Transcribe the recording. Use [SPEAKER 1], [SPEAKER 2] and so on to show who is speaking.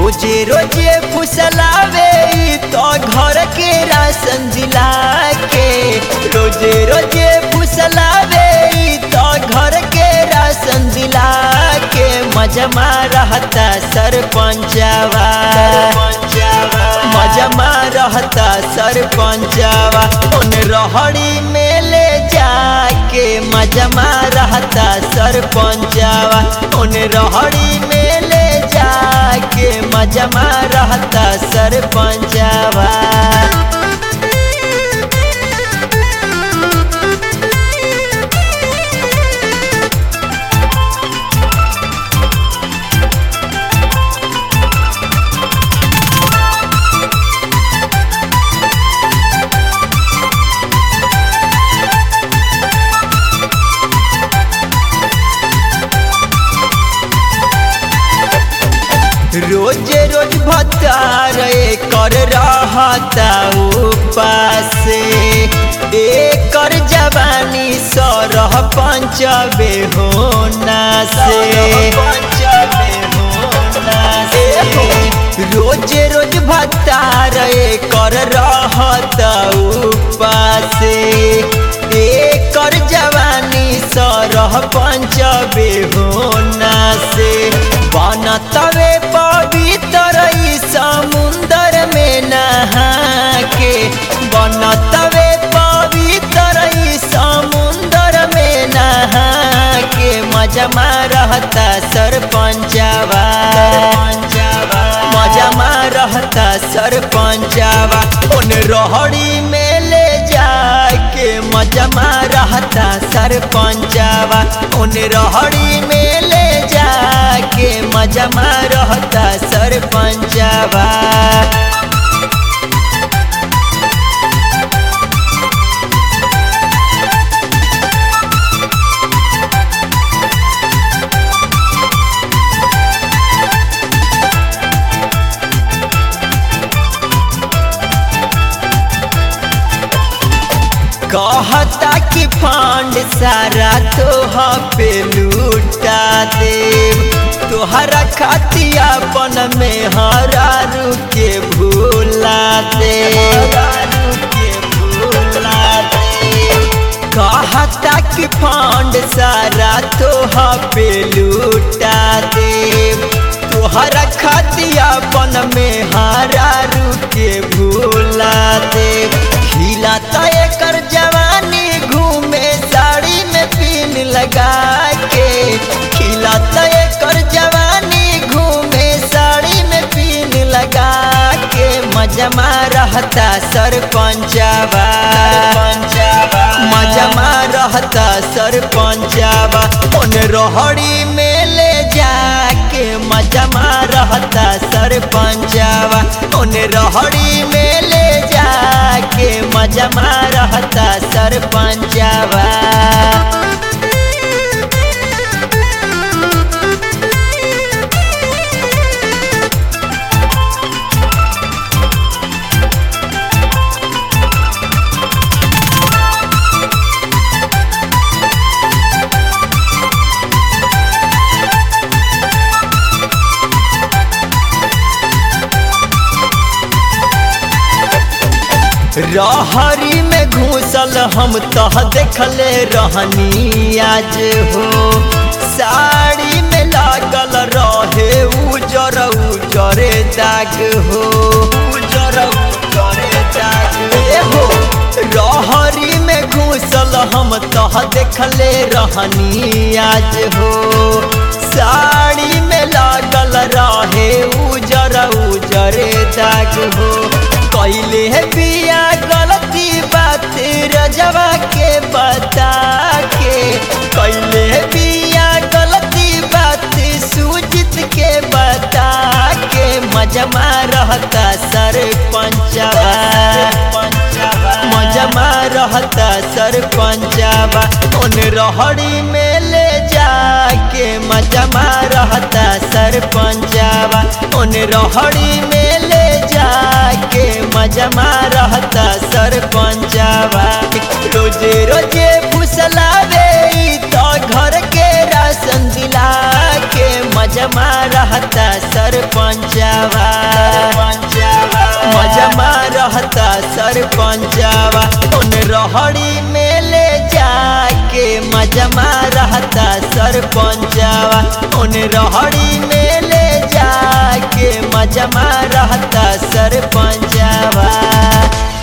[SPEAKER 1] रोजे रोजे फुसलावे ई तो घर के राशन जिला के रोजे रोजे फुसलावे ई तो घर के राशन जिला के मजमा रहता सरपंचवा मजमा रहता सरपंचवा उन रहड़ी में ले जाके मजमा रहता सरपंचवा उन रहड़ी में ले जाके मजमा रहता सरपंचवा रोज रोज भतार कर रहता उपासे एकर जवानी सरह पंचबे होना से रोज रोज भतार कर रहता उपासे एकर जवानी सरह पंचबे होना से बनतवे पवित्र ई समुंदर में नहा के बनतवे पवित्र ई समुंदर में नहा के मजमा रहता सरपंचवा मजमा रहता सरपंचवा उन रोहड़ी में ले जाके मजमा रहता सरपंचवा उन रोहड़ी में ले जाके मजमा रहता सरपंचवा कहता कि फंड सारा तोह पे लूटा देव तोहरा खातिया अपन में हरारू के भूला दे कहता कि फंड सारा तोह पे लूटा देव तोहरा खातिया अपन में हरारू के भूला दे खिलाता एकर जवानी घूमे साड़ी में पिन लगा के खिलाता एकर जवानी घूमे साड़ी में पिन लगा के मजमा रहता सरपंचवा मजमा रहता सरपंचवा उन रोहड़ी में ले जाके मजमा रहता सरपंचवा उन रोहड़ी में ले जाके मजमा रहता सरपंचवा रहरी में घूसल हम तह देखले रहनी आज हो साड़ी में लागल रहे उजर उजरे दाग हो उजर उजरे दाग हो रहरी में घूसल हम तह देखले रहनी आज हो साड़ी में लागल रहे उजर उजरे दाग हो कैले है पिया गलती बात रजवा के बता के कैले है पिया गलती बात सूजित के बता के मजमा रहता सरपंचवा मजमा रहता सरपंचवा उन रहड़ी में ले जाके मजमा रहता सरपंचवा उन रहड़ी में ले जाके मजमा रहता सरपंचवा रोजे रोजे फुसलावे ई तो घर के राशन दिला के मजमा रहता सरपंचवा सरपंचवा उन रहड़ी में ले जाके मजमा रहता सरपंचवा उन रहड़ी में ले जाके मजमा रहता सरपंचवा